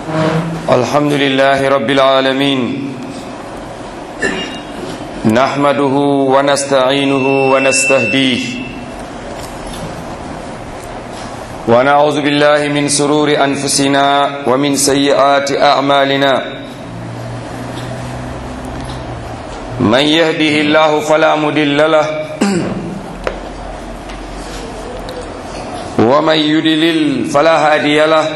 الحمد لله رب العالمين نحمده ونستعينه ونستهديه ونعوذ بالله من سرور أنفسنا ومن سيئات أعمالنا من يهده الله فلا مدل له ومن يدلل فلا هادي له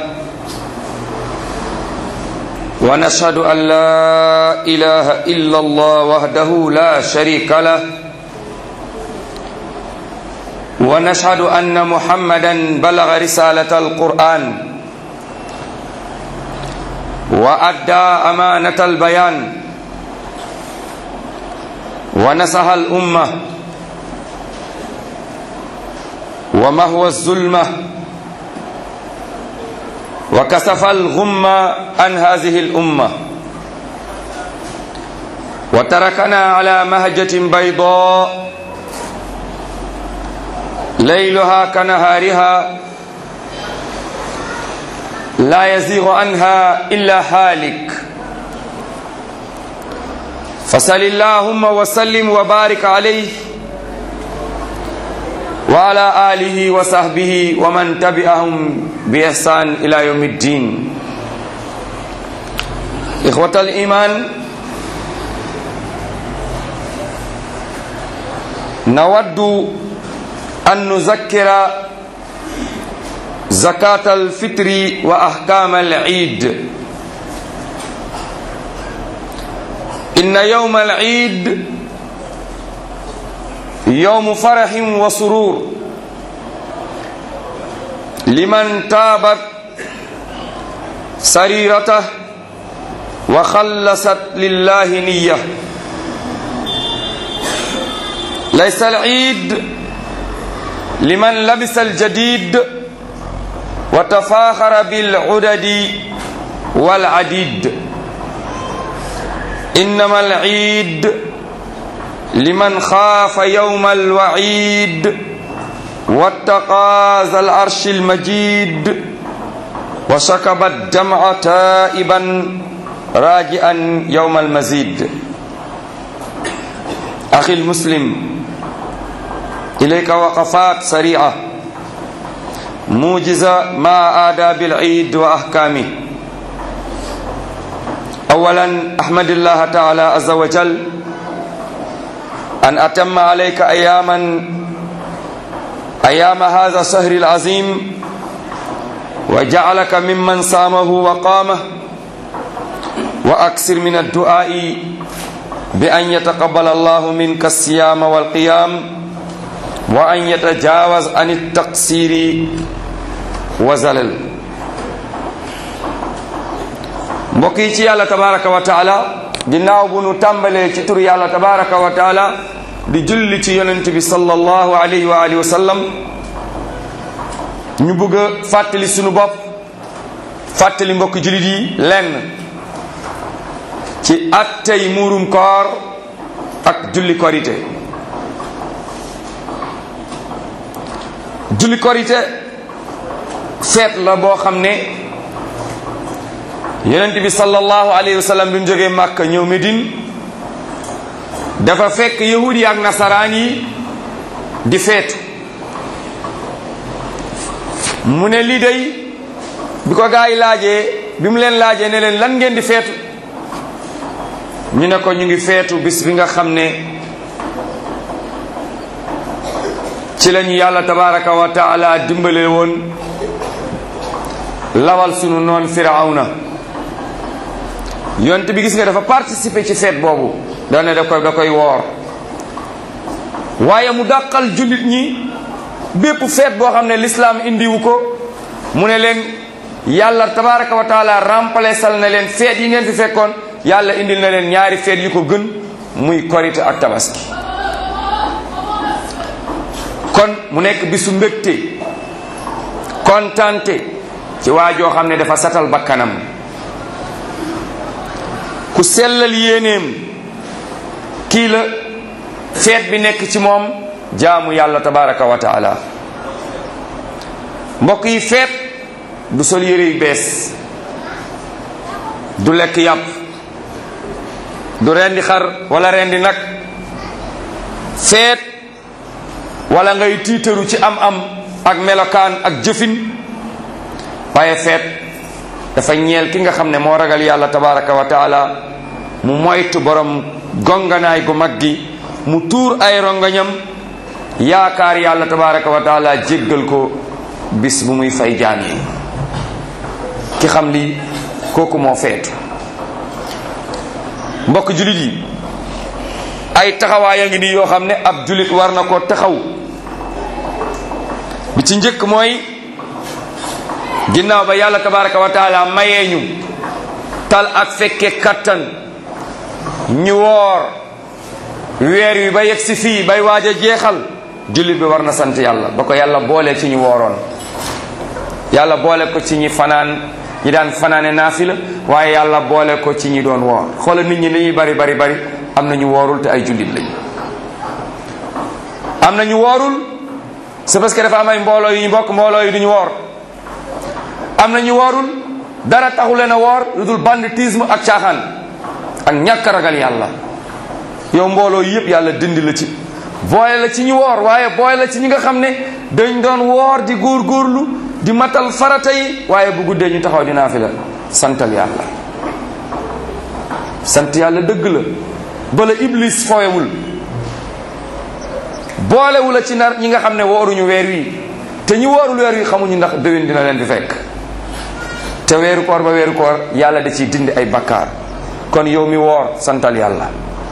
ونشهد أن لا إله إلا الله وحده لا شريك له ونشهد أن محمدا بلغ رسالة القرآن وأدى أمانة البيان ونصح الأمة ومهو الظلمة وكسف الغم عن هذه الأمة وتركنا على مهجة بيضاء ليلها كنهارها لا يزيغ عنها إلا هالك فصل اللهم وسلم وبارك عليه وعلى آله وصحبه ومن تبعهم بإحسان إلى يوم الدين إخوة الإيمان نود أن نذكر زكاة الفطر وأحكام العيد إن يوم العيد يوم فرح وسرور لمن تابت سريرته وخلصت لله نية ليس العيد لمن لبس الجديد وتفاخر بالعدد والعديد إنما العيد لمن خاف يوم الوعيد واتقى ذا العرش المجيد وسكب الدمع تائبا راجعا يوم المزيد أخي المسلم إليك وقفات سريعة موجزة مع آداب العيد وأحكامه أولا أحمد الله تعالى عز وجل أن أتم عليك أياما أيام هذا الشهر العظيم وجعلك ممن صامه وقامه وأكثر من الدعاء بأن يتقبل الله منك الصيام والقيام وأن يتجاوز عن التقصير وزلل mbokk yi ci yàlla tabaraka wa taala ginnaaw bu nu tàmbalee ci tur yàlla tabaraka wa taala di julli ci yonent bi sallallahu alayhi wa alihi wa sallam ñu bëgg a fàttali sunu bopp fàttali mbokk jullit yi lenn ci attey muurum koor ak julli korite julli korite feet la boo xam ne yonent bi sallallahu alayhi wa sallam bi mu jógee màkka ñëw Medine dafa fekk yahudi ak nasaraan yi di feetu mu ne lii day bi ko gaa yi laajee bi mu leen laajee ne leen lan ngeen di feetu ñu ne ko ñu ngi feetu bis bi nga xam ne ci lañu yàlla tabaraka wa taala dimbale woon lawal sunu noon firawna yonte bi gis nga dafa participer ci feet boobu da ne da koy da koy woor waaye mu dàqal jullit ñi bépp feet boo xam ne lislaam indiwu ko mu ne leen yàlla tabaraka wa taala remplaçal na leen feet yi ngeen fi fekkoon yàlla indil na leen ñaari feet yu ko gën muy korite ak tabaski kon mu nekk bisu mbégte kontante ci waa joo xam ne dafa satal bakkanam ku sellal yéeneem kii la feet bi nekk ci moom jaamu yàlla tabaraka wa taala mbokk yi feet du sol yére yu bees du lekk yàpp du rendi xar wala rendi nag feet wala ngay tiitaru ci am-am ak melokaan ak jëfin waaye feet dafa ñeel ki nga xam ne moo ragal yàlla tabaraka wa taala mu moytu borom gonganaay gu mag gi mu tuur ay rongañam yaakaar yàlla tabaraka wa taala jéggal ko bis bu muy fay jaam yi ki xam lii kooku moo feetu mbokk julit yi ay taxawaay a ngi nii yoo xam ne ab julit war na ko taxaw bi ci njëkk mooy ginnaaw ba yàlla tabaraka wa taala mayee ñu tal ak fekke kattan ñu woor weer wi ba yegg si fii bay waaj a jeexal jullit bi war na sant yàlla ba ko yàlla boole ci ñu wooroon yàlla boole ko ci ñi fanaan ñi daan fanaane naafila waaye yàlla boole ko ci ñi doon woor xoola nit ñi li ñuy bari bari bari am na ñu woorul te ay jullit lañu am na ñu woorul c'est parce que dafa am ay mbooloo yu ñu bokk mbooloo yi duñu woor am na ñu woorul dara taxu leen a woor lu dul banditisme ak caaxaan ak ñàkk ragal yàlla yow mbooloo yëpp yàlla dindi la ci boole la ci ñu woor waaye boole la ci ñi nga xam ne dañ doon woor di góorgóorlu di matal farata yi waaye bu guddee ñu taxaw dinaa fi la santal yàlla sant yàlla dëgg la bala iblis fooyewul boolewu la ci nar ñi nga xam ne wooruñu weer wi te ñi woorul weer wi xamuñu ndax déwén dina leen di fekk te weeru koor ba weeru koor yàlla da ciy dindi ay bakkaar kon yow mi woor santal yàlla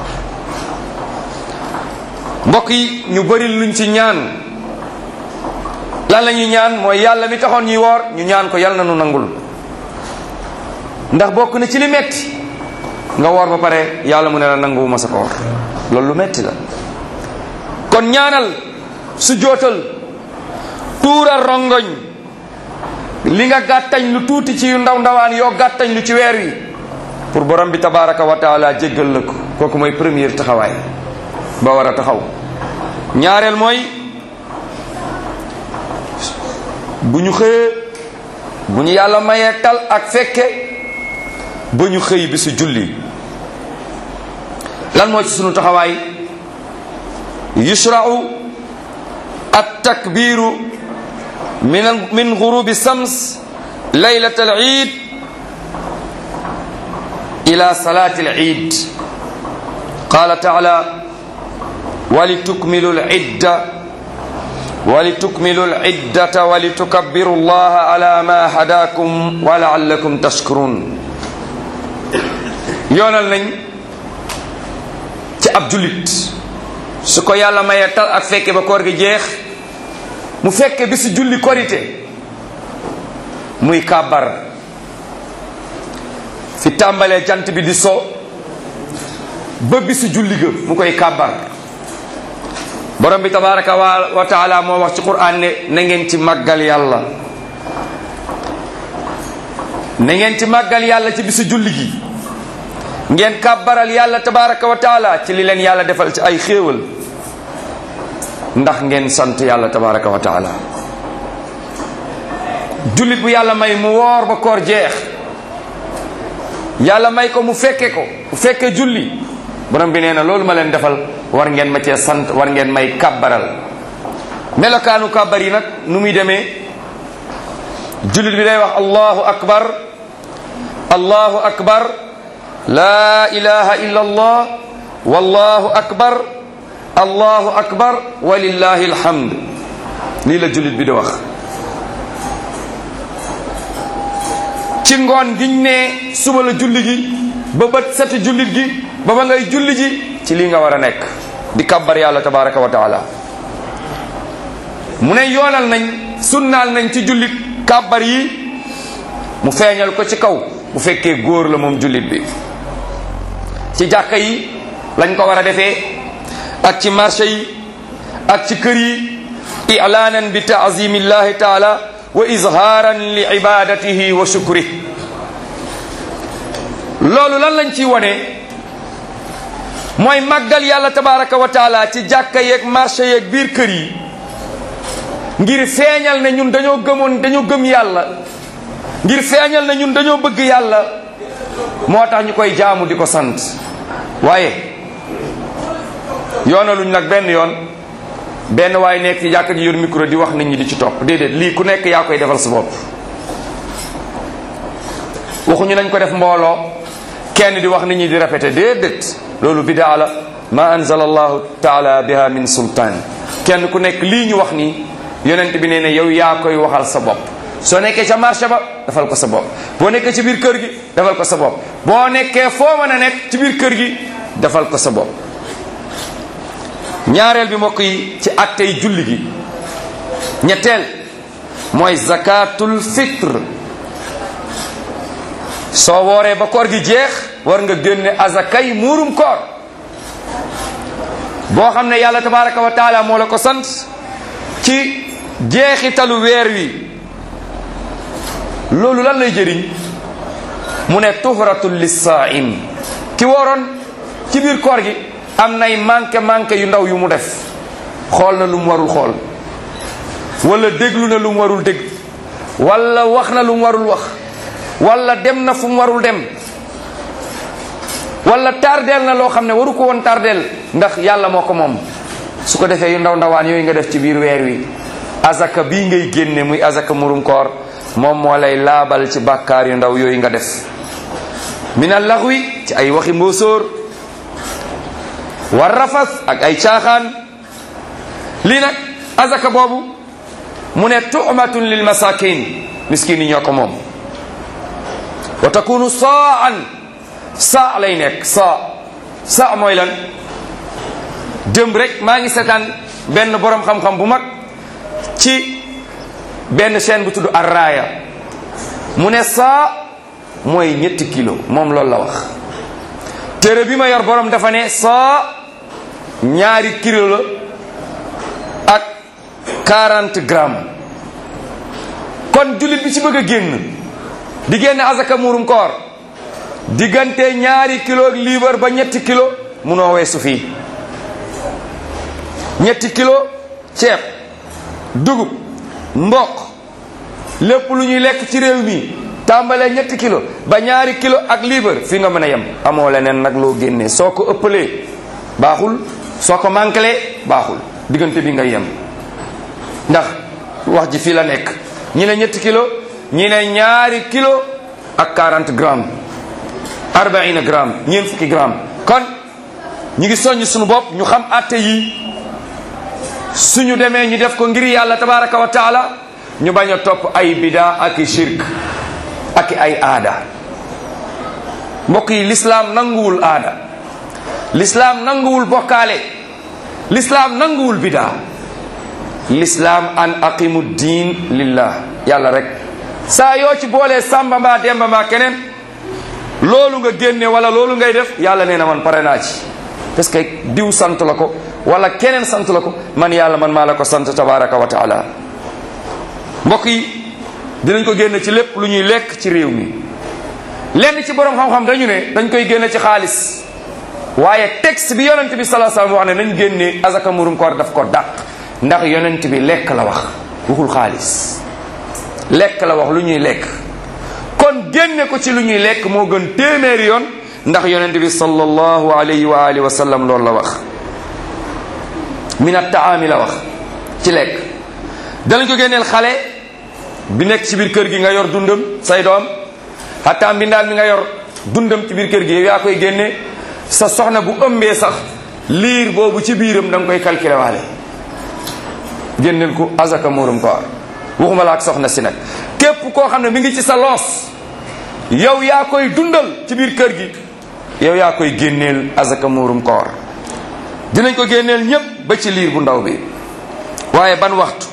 mbokk yi ñu bari luñ ci ñaan lan la ñuy ñaan mooy yàlla mi taxoon ñuy woor ñu ñaan ko yàlla na nu nangul ndax bokk na ci li metti nga woor ba pare yàlla mu ne la nanguwuma sa koor loolu lu metti la kon ñaanal su jootal tuural rongoñ li nga gàttañ lu tuuti ci yu ndaw ndawaan yoo gàttañ lu ci weer wi pour borom bi tabaraka wa taala jéggal la ko kooku mooy première taxawaay ba war a taxaw ñaareel mooy bu ñu xëyee bu ñu yàlla mayee tal ak fekke ba ñu xëy bi su julli lan moo ci sunu taxawaay yushra'u at takbiru min min ghurubi sams laylat al eid ila salati al eid qala taala ولتكملوا العدة ولتكملوا العدة ولتكبروا الله على ما هداكم ولعلكم تشكرون yoonal nañ ci ab jullit su ko yàlla mayee tal ak fekke ba koor gi jeex mu fekke bi su julli korite muy kàbbar fi tàmbalee jant bi di so ba bi su julli ga mu koy kàbbar borom bi tabaraka wa taala moo wax ci quran ne na ngeen ci màggal yàlla na ngeen ci màggal yàlla ci bisu julli gi ngeen kàbbaral yàlla tabaraka wa taala ci li leen yàlla defal ci ay xéewal ndax ngeen sant yàlla tabaraka wa taala jullit bu yàlla may mu woor ba koor jeex yàlla may ko mu fekke ko mu fekke julli borom bi nee na loolu ma leen defal war ngeen ma cee sant war ngeen may kàbbaral melokaanu kàbbar yi nag nu muy demee jullit bi day wax allahu akbar allahu akbar laa ilaha illa allah wallahu akbar allahu akbar walillahi alhamd lii la jullit bi di wax ci ngoon giñ ne suba la julli gi ba bët seti jullit gi ba ba ngay julli ji ci lii nga war a nekk di kabbar yàlla tabaraka wa taala mu ne yoonal nañ sunnaal nañ ci jullit kabbar yi mu feeñal ko ci kaw bu fekkee góor la moom jullit bi ci jàkka yi lañ ko war a defee ak ci marché yi ak ci kër yi i'laanan bi taazimillahi taala wa izhaaran li ibadatihi wa shukri loolu lan lañ ciy wone mooy màggal yàlla tabaraka wa taala ci jàkka yeeg marché yeeg biir kër yi ngir feeñal ne ñun dañoo gëmoon dañoo gëm yàlla ngir feeñal ne ñun dañoo bëgg yàlla moo tax ñu koy jaamu di ko sant waaye yoonaluñ nag benn yoon benn waaye nekk ci jàkka ji yor micro di wax nit ñi di ci topp déedéet lii ku nekk yaa koy defal sa bopp waxuñu nañ ko def mbooloo kenn di wax nit ñi di répété déedéet loolu bidaa la ma anzala allahu taala biha min sultaan kenn ku nekk lii ñu wax nii yonent bi nee ne yow yaa koy waxal sa bopp soo nekkee ca marché ba defal ko sa bopp boo nekkee ci biir kër gi defal ko sa bopp boo nekkee foo mën a nekk ci biir kër gi defal ko sa bopp ñaareel bi mbokk yi ci attey julli gi ñetteel mooy zakatul fitre soo wooree ba koor gi jeex war nga génne azakay muurum koor boo xam ne yàlla tabaraka wa taala moo la ko sant ci jeexitalu weer wi loolu lan lay jëriñ mu ne tuhratul lissaim ki wooroon ci biir koor gi am nay manqué manqué yu ndaw yu mu def xool na lu mu warul xool wala déglu na lu mu warul dégg wala wax na lu mu warul wax wala dem na fu mu warul dem wala tardeel na loo xam ne waru ko woon tardeel ndax yàlla moo ko moom su ko defee yu ndaw ndawaan yooyu nga def ci biir weer wi azaka bii ngay génne muy azaka murum koor moom moo lay laabal ci bàkkaar yu ndaw yooyu nga def minal laxwi ci ay waxi mbóosóor war rafas ak ay caaxaan lii nag azaka boobu mu ne tu'matun lil masakin miskin yi ñoo ko moom wa takunu saan saa lay nekk saa saa mooy lan démb rek maa ngi seetaan benn borom xam-xam bu mag ci benn chaîne bu tudd Arraaya mu ne saa mooy ñetti kilo moom loolu la wax téere bi ma yor borom dafa ne saa ñaari kilo la ak 40 grammes kon jullit bi ci bëgg a génn di génne azaka muurum koor diggante ñaari kilo ak liibar ba ñetti kilo munoo weesu fii ñetti kilo ceeb dugub mboq lépp lu ñuy lekk ci réew mi tàmbalee ñetti kilo ba ñaari kilo ak liibar fii nga mën a yem amoo leneen nag loo génnee soo ko ëppalee baaxul soo ko manquelee baaxul diggante bi nga yem ndax wax ji fii la nekk ñi ne ñetti kilo ñi ne ñaari kilo ak 40 grammes arbaina gramme ñeent fukki gramme kon ñu ngi soññ suñu bopp ñu xam atte yi suñu demee ñu def ko ngir yàlla tabaraka wa taala ñu bañ a topp ay bida ak i shirk ak i ay aada mbokk yi lislaam nanguwul aada lislaam nanguwul bokkaale lislaam nanguwul bida lislaam an aqimu diin lillah yàlla rek saa yoo ci boolee sàmba mbaa demba mbaa keneen loolu nga génne wala loolu ngay def yàlla nee na man pare naa ci parce que diw sant la ko wala keneen sant la ko man yàlla man maa la ko sant tabaraka wa taala mbokk yi dinañ ko génne ci lépp lu ñuy lekk ci réew mi lenn ci borom xam-xam dañu ne dañ koy génne ci xaalis waaye texte bi yonent bi salaa salaam wax ne nañ génne azaka murum koor daf ko dàq ndax yonent bi lekk la wax waxul xaalis lekk la wax lu ñuy lekk kon génne ko ci lu ñuy lekk moo gën téeméeri yoon ndax yonent bi sallallahu alayhi wa alihi wa sallam loolu la wax min at-taami la wax ci lekk danañ ko génneel xale bi nekk ci biir kër gi nga yor dundam say doom hatta mbindaan mi nga yor dundam ci biir kër gi yow yaa koy génne sa soxna bu ëmbee sax liir boobu ci biiram da nga koy calculer waale génneel ko azaka muurum koor waxuma la ak soxna si nag képp koo xam ne mi ngi ci sa loos yow yaa koy dundal ci biir kër gi yow yaa koy génneel azaka muurum koor dinañ ko génneel ñépp ba ci liir bu ndaw bi waaye ban waxtu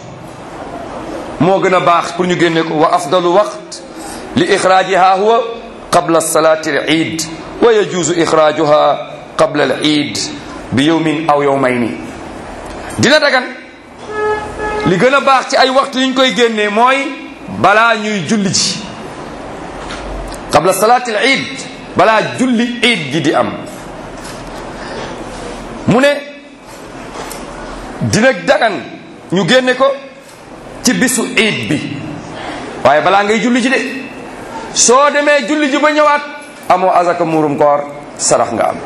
moo gën a baax pour ñu génne ko wa afdalu waqt li ixraajiha huwa qabla salaati al iid wa yajuuzu ixraajuha qabla al iid bi yowmin aw yowmayni dina dagan li gën a baax ci ay waxtu yi ñu koy génnee mooy balaa ñuy julli ji qabla salaati al iid balaa julli iid ji di am mu ne dina dagan ñu génne ko ci bisu iid bi waaye balaa ngay julli ji de soo demee julli ji ba ñëwaat amoo azaka muurum koor sarax nga am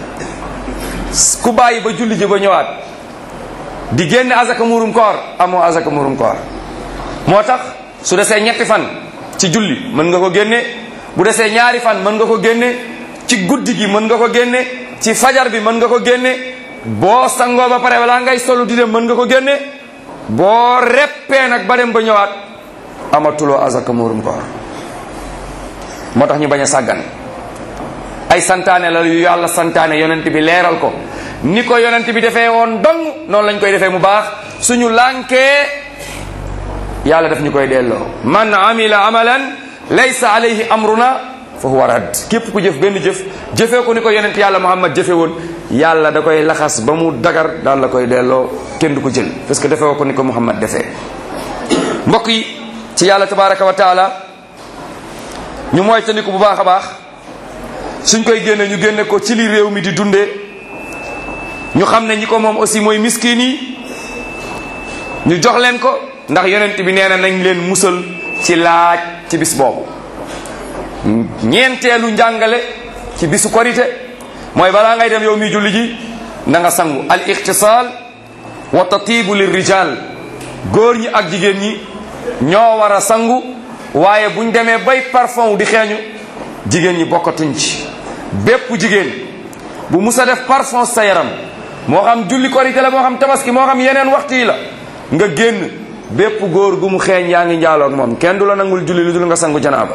ku bàyyi ba julli ji ba ñëwaat di génne azaka muurum koor amoo azaka muurum koor moo tax su desee ñetti fan ci julli mën nga ko génne bu desee ñaari fan mën nga ko génne ci guddi gi mën nga ko génne ci fajar bi mën nga ko génne boo sangoo ba pare wala ngay solu di dem mën nga ko génne boo reppee nag ba dem ba ñëwaat amatuloo azaka muurum koor moo tax ñu bañ a sàggan ay santaane la yu yàlla santaane yonent bi leeral ko ni ko yonent bi defee woon dong noonu lañ koy defee mu baax suñu lànkee yàlla daf ñu koy delloo man amila amalan laysa alayhi amruna fa huwa rad képp ku jëf benn jëf jëfee ko ni ko yonent yàlla muhammad jëfe woon yàlla da koy laxas ba mu dagar daal la koy delloo kenn du ko jël parce que defee ko ni ko muhammad defee mbokk yi ci yàlla tabaraka wa taala ñu mooy tandiku bu baax a baax suñ koy génne ñu génne ko ci li réew mi di dundee ñu xam ne ñi ko moom aussi mooy miskin yi ñu jox leen ko ndax yonent bi nee na nañ leen musal ci laaj ci bis boobu ñeenteelu njàngale ci bisu korite mooy balaa ngay dem yow mi julli ji na nga sangu al ixtisaal wa tatibu lir rijal góor ñi ak jigéen ñi ñoo war a sangu waaye buñ demee bay parfum di xeeñu jigéen ñi bokkatuñ ci bépp jigéen bu musa def parfum sa yaram moo xam julli korite la moo xam tabaski moo xam yeneen waxtu yi la nga génn bépp góor gu mu xeeñ yaa ngi njaaloog moom kenn du la nangul julli lu dul nga sangu janaaba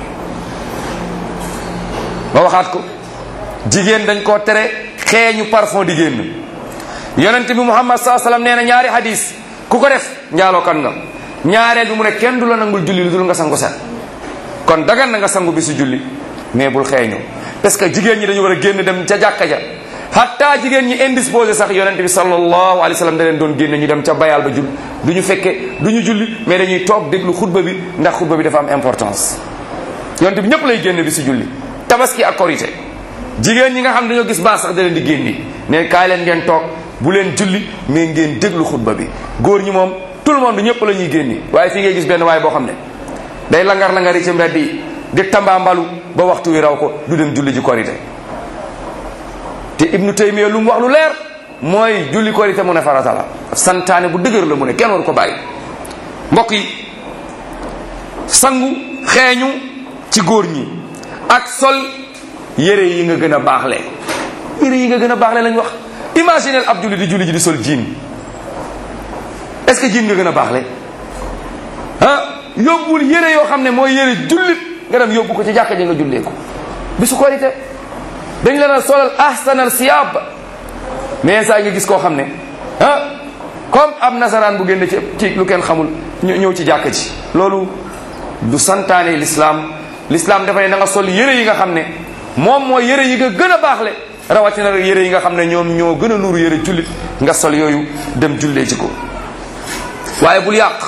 ba waxaat ko jigéen dañ koo tere xeeñu parfum di génn yonent bi muhammad saa sallam nee na ñaari hadis ku ko def njaaloo kan nga ñaareel bi mu ne kenn du la nangul julli lu dul nga sangu set kon dagan na nga sangu bi su julli mais bul xeeñu parce que jigéen ñi dañu war a génn dem ca jàkka ja hatta jigéen ñi indisposé sax yonent bi sallallahu alayhi wa sallam da leen doon génne ñu dem ca bayal ba jul du ñu fekke du ñu julli mais dañuy toog déglu xutba bi ndax xutba bi dafa am importance yonent bi ñëpp lay génne bi si julli tabaski ak korité jigéen ñi nga xam dañoo gis baax sax da leen di génni ne kaay leen ngeen toog bu leen julli mais ngeen déglu xutba bi góor ñi moom tout le monde ñëpp la ñuy génni waaye fii ngay gis benn waaye boo xam ne day langar langari ci mbedd yi di tambaambalu ba waxtu wi raw ko du dem julli ji korité te ibnu taymiya lu mu wax lu leer mooy julli korité mu ne farata la santaane bu dëgër la mu ne kenn war ko bàyyi mbokk yi sangu xeeñu ci góor ñi ak sol yére yi nga gën a baaxle yére yi nga gën a baaxle lañ wax imaginez ab julli di julli ji di sol jiin est-ce que jiin nga gën a baaxle ah yóbbul yére yoo xam ne mooy yére jullit nga dem yóbbu ko ci jàkka ji nga jullee ko bisu korité dañ leen a solal ahsanal siyaab mais saa nga gis koo xam ne ah comme ab nasaraan bu génne ci ci lu kenn xamul ñu ñëw ci jàkka ji loolu du santaane l'islam l'islam dafa ne na nga sol yére yi nga xam ne moom mooy yére yi nga gën a baaxle rawatina rek yére yi nga xam ne ñoom ñoo gën a nuuru yére jullit nga sol yooyu dem jullee ci ko waaye bul yàq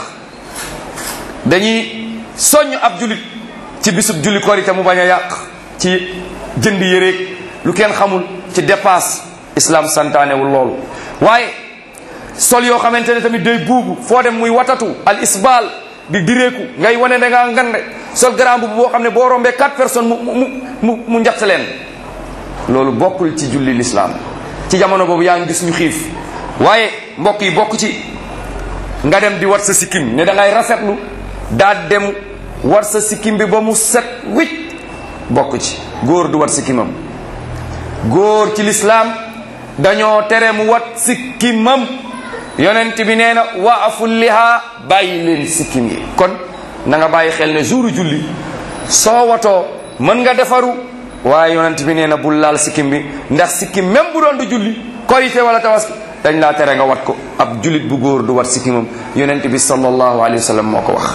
dañuy soññ ab jullit ci bisub julli korite mu bañ a yàq ci jënd yéreeg lu kenn xamul ci dépasse islam santaanewul loolu waaye sol yoo xamante ne tamit day buubu foo dem muy watatu al isbal di direeku ngay wane da ngaa ngande sol grand bu boo xam ne boo rombee quatre personnes mu mu mu mu njatt leen loolu bokkul ci julli l'islam ci jamono boobu yaa ngi gis ñu xiif waaye mbokk yi bokk ci nga dem di wat sa sikkim ne da ngay rafetlu daa dem war sa sikkim bi ba mu set wicc bokk ci góor du wat sikkimam góor ci lislaam dañoo tere mu wat sikkimam yonent bi nee na wa aful liha bàyyi leen sikkim yi kon na nga bàyyi xel ne jouru julli soo watoo mën nga defaru waaye yonent bi nee na bul laal sikkim bi ndax sikkim même bu doon du julli korité wala tabaski dañ laa tere nga wat ko ab jullit bu góor du wat sikkimam yonent bi sallallahu alayhi wa sallam moo ko wax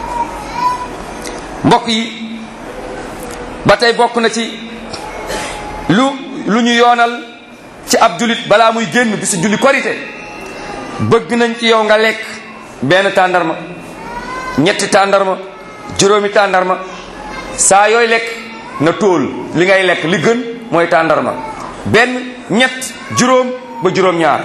mbokk yi ba tey bokk na ci lu lu ñu yoonal ci ab jullit balaa muy génn bi su julli korité bëgg nañ ci yow nga lekk benn tàndarma ñetti tàndarma juróomi tàndarma saa yooy lekk na tóol li ngay lekk li gën mooy tàndarma benn ñett juróom ba juróom ñaar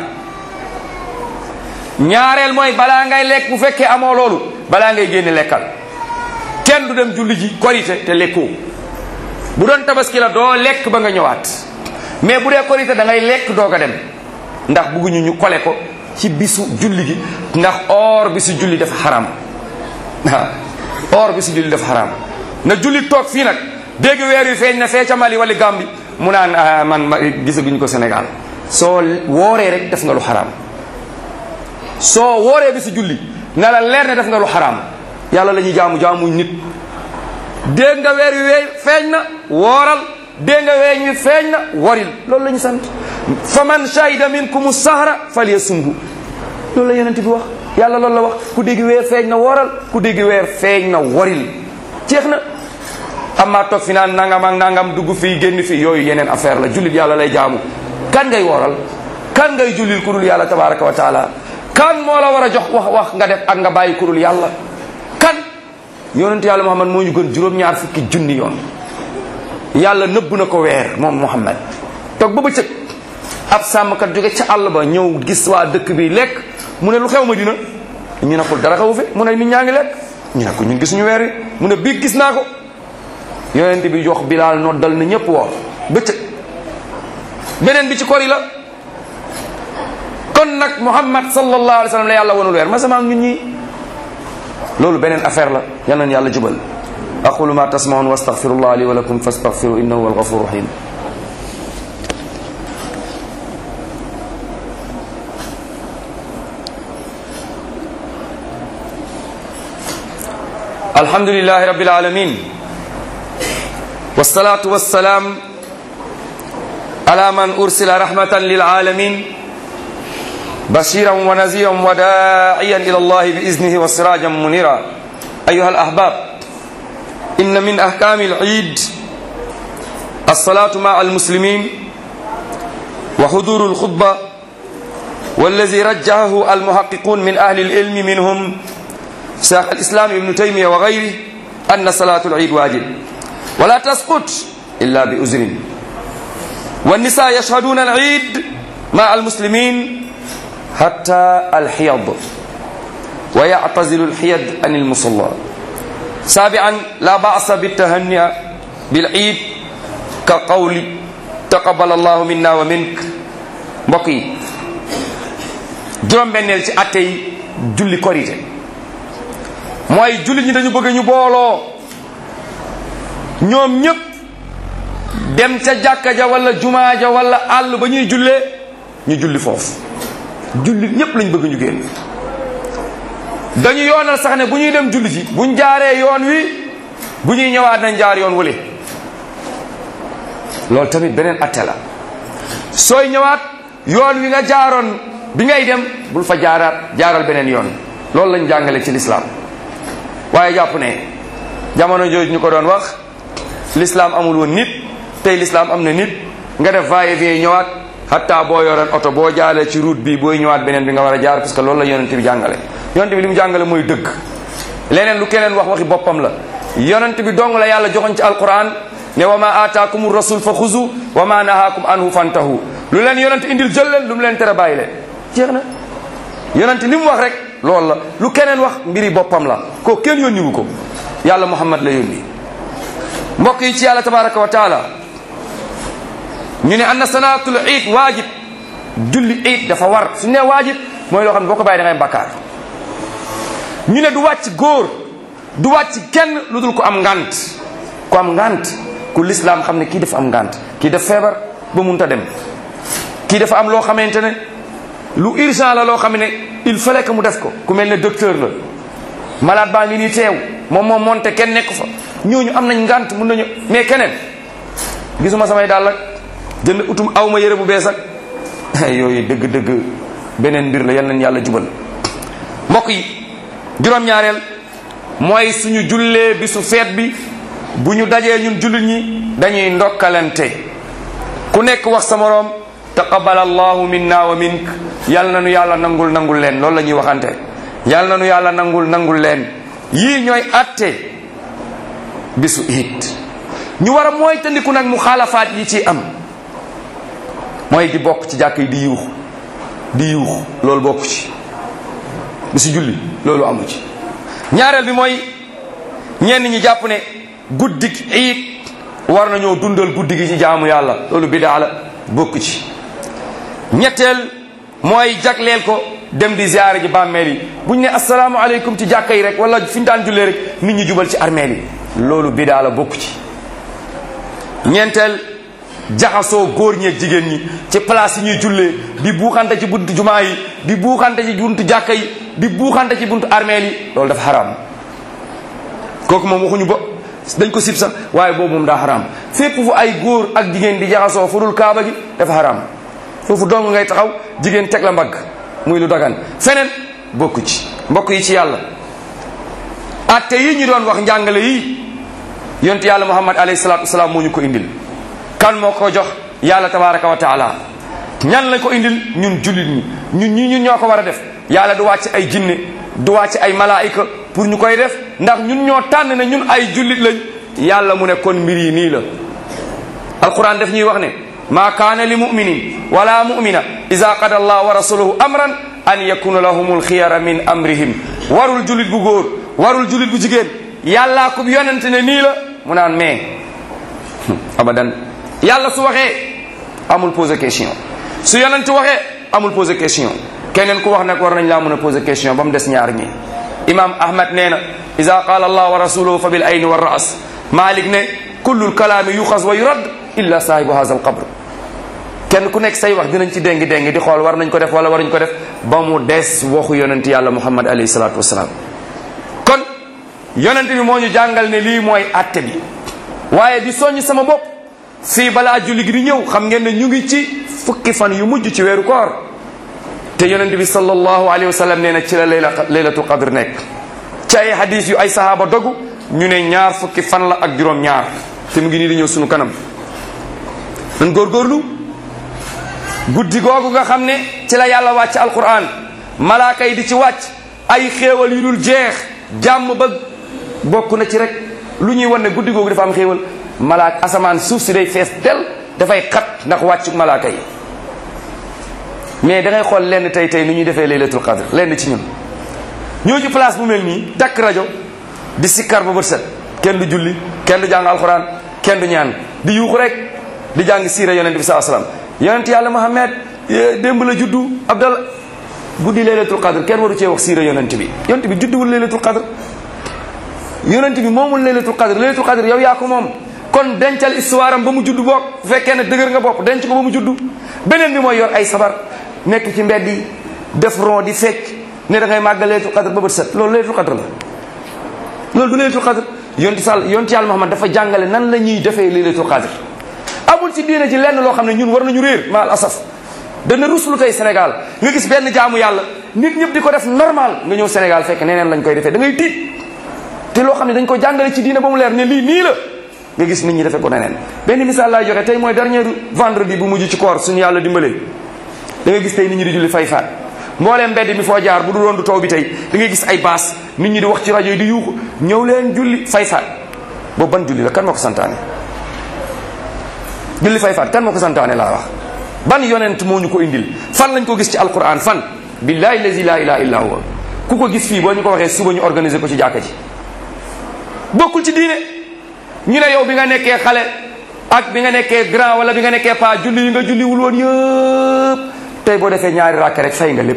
ñaareel mooy balaa ngay lekk bu fekkee amoo loolu balaa ngay génne lekkal kenn du dem julli ji korité te lekkoo bu doon tabaski la doo lekk ba nga ñëwaat mais bu dee korité da ngay lekk doog a dem ndax bugguñu ñu kole ko ci bisu julli gi ndax or bisu julli dafa xaram waaw or bisu julli dafa xaram na julli toog fii nag dégg weer wi feeñ na fee ca Mali wala Gambie mu naan man ma gisaguñ ko Sénégal soo wooree rek def nga lu xaram soo wooree bisu julli na la leer ne def nga lu xaram yàlla la ñuy jaamu jaamuñ nit dégg nga weer wi wee feeñ na wooral dégg nga weeñ wi feeñ na waril loolu la ñu sant fa man shahida minkum sahra falyasumhu loolu la yonent bi wax yàlla loolu la wax ku dégg weer feeñ na wooral ku dégg weer feeñ na waril jeex na amma toog fi naan nangam ak nangam dugg fii génn fii yooyu yeneen affaire la jullit yàlla lay jaamu kan ngay wooral kan ngay jullil ku dul yàlla tabaraka wa taala kan moo la war a jox wax wax nga def ak nga bàyyi ku dul yàlla kan yonent yàlla muhammad moo ñu gën juróom-ñaar fukki junni yoon yàlla nëbb na ko weer moom muhammad toog ba bëccëg ab sàmmkat jóge ca àll ba ñëw gis waa dëkk bi lekk mu ne lu xew ma dina ñu ne ko dara xewu fi mu ne nit ñaa ngi lekk ñu ne ko ñun gisuñu weer wi mu ne bii gis naa ko yonent bi jox bilaal noddal na ñëpp woor bëccëg beneen bi ci kori la kon nag muhammad sallallahu alayhi wa sallam la yàlla wanul weer ma sama ñun ñi loolu beneen affaire la yal nañu yàlla jubal aqulu ma tasmaun wa astaghfirullah li wa lakum fastaghfiru innahu huwal ghafurur rahim alhamdulillahi rabbil alamin والصلاة والسلام على من أرسل رحمة للعالمين بشيرا ونذيرا وداعيا إلى الله بإذنه وسراجا منيرا أيها الأحباب إن من أحكام العيد الصلاة مع المسلمين وحضور الخطبة والذي رجحه المحققون من أهل العلم منهم شيخ الإسلام ابن تيمية وغيره أن صلاة العيد واجب ولا تسقط إلا بأذر والنساء يشهدون العيد مع المسلمين حتى الحيض ويعتزل الحيض عن المصلى سابعا لا بأس بالتهنئ بالعيد كقول تقبل الله منا ومنك بقي juróom benneel ci atte yi julli korite mooy julli ñi dañu bëgg ñu booloo ñoom ñëpp dem ca jàkka ja wala jumaa ja wala àll ba ñuy jullee ñu julli foofu julli ñëpp lañ bëgg ñu génn dañu yoonal sax ne bu ñuy dem julli ji buñ jaaree yoon wi bu ñuy ñëwaat nañ jaar yoon wële loolu tamit beneen atte la sooy ñëwaat yoon wi nga jaaroon bi ngay dem bul fa jaaraat jaaral beneen yoon loolu lañ jàngale ci lislaam waaye jàpp ne jamono jooju ñu ko doon wax l'islam amul woon nit tey l'islam am na nit nga def va et vient ñëwaat hatta boo yoroon oto boo jaalee ci route bi booy ñëwaat beneen bi nga war a jaar parce que loolu la yonent bi jàngale yonent bi li mu jàngale mooy dëgg leneen lu keneen wax waxi boppam la yonent bi dong la yàlla joxoñ ci alquran ne wa ma aataakum rasul fa xuzu wa ma nahaakum anhu fantahu lu leen yonent indil jël leen lu mu leen tere bàyyi leen jeex na yonent li mu wax rek loolu la lu keneen wax mbiri boppam la ko kenn yónniwu ko yàlla muhammad la yónni mbokk yi ci yàlla tabaraka wa taala ñu ne anna salaatul iid waajib julli iid dafa war su ne waajib mooy loo xam ne boo ko bàyyi da ngay bakkaar ñu ne du wàcc góor du wàcc kenn lu dul ko am ngant ku am ngant ku lislaam xam ne kii dafa am ngant kii daf feebar ba munta dem kii dafa am loo xamante ne lu urgent la loo xam ne il fallait que mu def ko ku mel ne docteur la malade baa ngi nii teew moom moom monte kenn nekk fa ñooñu am nañ ngant mun nañu mais keneen gisuma samay daal ak jënd utum aw ma yëre bu bees ak yooyu dëgg-dëgg beneen mbir la yal nañ yàlla jubal mbokk yi juróom-ñaareel mooy suñu jullee bi su feet bi bu ñu dajee ñun jullit ñi dañuy ndokkalante ku nekk wax sa moroom taqabbal allahu minna wa mink yal na nu yàlla nangul nangul leen loolu la ñuy waxante yal na nu yàlla nangul nangul leen yii ñooy atte bisu iid ñu war a mooy tandiku nag mu xaalafaat yi ci am mooy di bokk ci jàkk yi di yuux di yuux loolu bokk ci bisu julli loolu amu ci ñaareel bi mooy ñenn ñi jàpp ne guddik iid war nañoo dundal guddi gi ci jaamu yàlla loolu bidaa la bokk ci ñetteel mooy jagleel ko dem di ziyaare ji bàmmeel yi bu ñu ne asalaamaaleykum ci jàkka yi rek wala fi ñu daan jullee rek nit ñi jubal ci armeel yi loolu bidaa la bokk ci ñeenteel jaxasoo góor ñeeg jigéen ñi ci place yi ñuy jullee di buuxante ci buntu jumaa yi di buuxante ci buntu jàkka yi di buuxante ci buntu armeel yi loolu dafa xaraam kooku moom waxuñu ba dañ ko sib sax waaye boobu moom daa xaraam fépp fu ay góor ak jigéen di jaxasoo fu dul kaaba gi dafa xaraam foofu dong ngay taxaw jigéen teg la mbagg muy lu dagan feneen bokku ci mbokk yi ci yàlla atte yi ñu doon wax njàngale yi yonent yàlla muhammad alayhi salaatu wasalaam moo ñu ko indil kan moo ko jox yàlla tabaraka wa taala ñan lañ ko indil ñun jullit ñi ñun ñi ñun ñoo ko war a def yàlla du wàcc ay jinne du wàcc ay malaayika pour ñu koy def ndax ñun ñoo tànn ne ñun ay jullit lañ yàlla mu ne kon mbir yi nii la alquran daf ñuy wax ne ma kaana li muminin wala mumina ida qada allah wa rasuluhu amran an yakuna lahum alxiyara min amrihim warul jullit bu góor warul jullit bu jigéen yàllaa ko yonente ne nii la mu naan mais abadan yàlla su waxee amul poser question su yonente waxee amul poser question keneen ku wax nag war nañ laa mën a poser question ba mu des ñaar ñi imam ahmad nee na ida qaala allah wa rasuluhu fa bil ayni wa ras malik ne kullu lkalaami yuxas wa yurad illa saahibu hadha alqabr kenn ku nekk say wax dinañ ci déngi déngi di xool war nañ ko def wala waruñ ko def ba mu des waxu yonent yàlla muhammad alayhi salatu wasalaam kon yonent bi moo ñu jàngal ne lii mooy atte bi waaye di soññ sama bopp fii balaa julli gi di ñëw xam ngeen ne ñu ngi ci fukki fan yu mujj ci weeru koor te yonent bi sallallahu alayhi wa sallam nee na ci la layla laylatul qadr nekk ci ay hadis yu ay sahaaba dogu ñu ne ñaar fukki fan la ak juróom ñaar te mu ngi nii di ñëw sunu kanam nan góorgóorlu guddi googu nga xam ne ci la yàlla wàcc alquran malaaka yi di ci wàcc ay xéewal yu dul jeex jàmm ba bokk na ci rek lu ñuy wan ne guddi googu dafa am xéewal malaaka asamaan suuf si day fees del dafay xat ndax wàccu malaaka yi mais da ngay xool lenn tey tey ni ñuy defee laylatul qadr lenn ci ñun ñoo ci place bu mel nii takk rajo di sikkar ba bët set kenn du julli kenn du jàng alquran kenn du ñaan di yuuxu rek di jàng siira yonent bi saa salaam yonent yàlla Muhammad démb la juddu abdal guddi laylatul qadr kenn waru cee wax siira yonent bi yonent bi judduwul laylatul qadr yonent bi moomul laylatul qadr laylatul qadr yow yaa ko moom kon dencal histoire am ba mu juddu boog bu fekkee ne dëgër nga bopp denc ko ba mu juddu beneen bi mooy yor ay sabar nekk ci mbedd yi def ron di fecc ne da ngay màggal laylatul qadr ba bët set loolu laylatul qadr la loolu du laylatul qadr yonti sàll yonti yàlla Muhammad dafa jàngale nan la ñuy defee laylatul qadr amul ci diine ci lenn loo xam ne ñun war nañu réer maal asaf dana ruslu tey Sénégal nga gis benn jaamu yàlla nit ñëpp di ko def normal nga ñëw Sénégal fekk neneen lañ koy defee da ngay tiit te loo xam ne dañ ko jàngale ci diine ba mu leer ne lii nii la nga gis nit ñi defee ko neneen benn misaal laay joxe tey mooy dernier vendredi bu mujj ci koor suñu yàlla dimbalee da ngay gis tey nit ñi di julli fay faat mbooleem mbedd mi foo jaar bu du doon du taw bi tey da ngay gis ay baas nit ñi di wax ci rajo yi di yuuxu ñëw leen julli fay faat boobu ban julli la kan moo ko santaane julli fay faat kan moo ko santaane laa wax ban yonent moo ñu ko indil fan lañ ko gis ci alquran fan billahi lazi la ilaha illa huwa ku ko gis fii boo ñu ko waxee suba ñu organiser ko ci jàkka ji bokkul ci diine ñu ne yow bi nga nekkee xale ak bi nga nekkee grand wala bi nga nekkee pa julli yi nga julli wul woon yëpp tey boo defee ñaari rakk rek fay nga lépp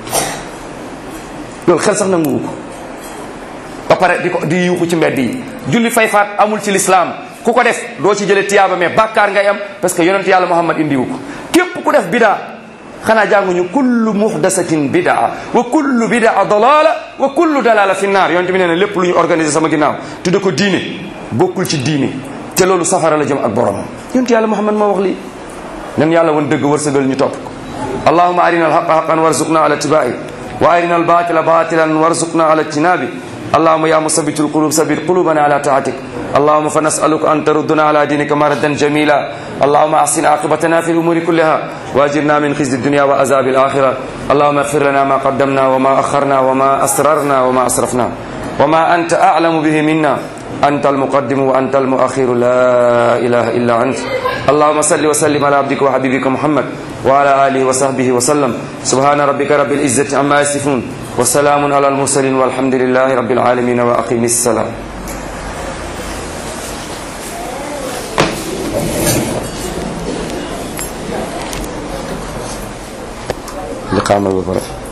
loolu xel sax nanguwu ko ba pare di ko di yuuxu ci mbedd yi julli fay faat amul ci lislaam ku ko def doo ci jële tiyaaba mais bàkkaar ngay am parce que yonent yàlla muhammad indiwu ko képp ku def bidaa xanaa jànguñu kullu muhdasatin bidaa wa kullu bidaa dalala wa kullu dalala fi naar yonent bi nee na lépp lu ñu organisé sama ginnaaw tudde ko diine bokkul ci diine te loolu safara la jëm ak boromam yonent yàlla muhammad moo wax lii nan yàlla wan dëgg wërsëgal ñu topp ko allahuma arina alhaqa haqan warzuqna ala tibai wa arina albatila batilan warzuqna ala ijtinabi اللهم يا مثبت القلوب ثبت قلوبنا على طاعتك اللهم فنسألك أن تردنا على دينك مردا جميلا اللهم أحسن عاقبتنا في الأمور كلها وأجرنا من خزي الدنيا وعذاب الآخرة اللهم اغفر لنا ما قدمنا وما أخرنا وما أسررنا وما أسرفنا وما أنت أعلم به منا أنت المقدم وأنت المؤخر لا إله إلا أنت اللهم صل وسلم على عبدك وحبيبك محمد وعلى آله وصحبه وسلم سبحان ربك رب العزة عما يصفون وسلام على المرسلين والحمد لله رب العالمين وأقم السلام li xaamal ba pare